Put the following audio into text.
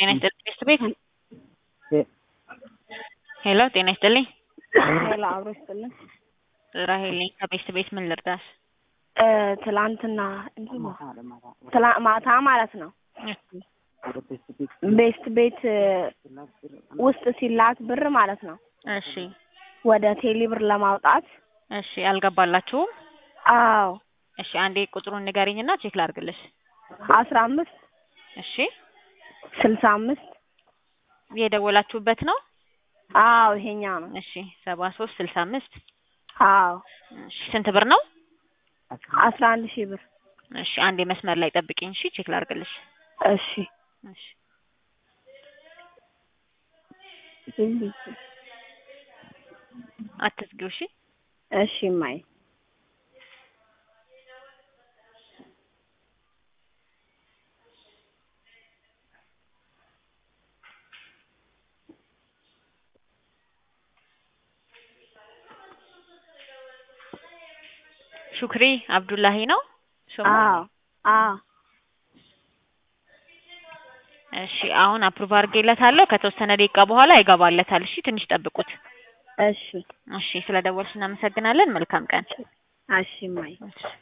ጤና ይስጥልኝ ቤስት ቤት ሄሎ ጤና ይስጥልኝ ሄሎ አብሮ ይስጥልን። ራሄል ነኝ ከቤስት ቤት ምን ልርዳሽ? እ ትላንትና እንትን ነው ትላ- ማታ ማለት ነው ቤስት ቤት እ ውስጥ ሲላክ ብር ማለት ነው እሺ ወደ ቴሌ ብር ለማውጣት እሺ አልገባላችሁም? አዎ እሺ አንዴ ቁጥሩን ንገሪኝና ቼክ ላድርግልሽ። አስራ አምስት እሺ ስልሳ አምስት የደወላችሁበት ነው? አዎ ይሄኛው ነው። እሺ ሰባ ሶስት ስልሳ አምስት አዎ እሺ ስንት ብር ነው? አስራ አንድ ሺህ ብር እሺ አንዴ መስመር ላይ ጠብቂኝ እሺ ቼክ ላድርግልሽ። እሺ እሺ አትዝጊው እሺ እሺ ማይ ሹክሪ አብዱላሂ ነው ስሙ? አዎ አዎ እሺ አሁን አፕሩቭ አድርጌለታለሁ። ከተወሰነ ደቂቃ በኋላ ይገባለታል። እሺ ትንሽ ጠብቁት። እሺ እሺ ስለደወልሽ እናመሰግናለን። መልካም ቀን። እሺ ማይ እሺ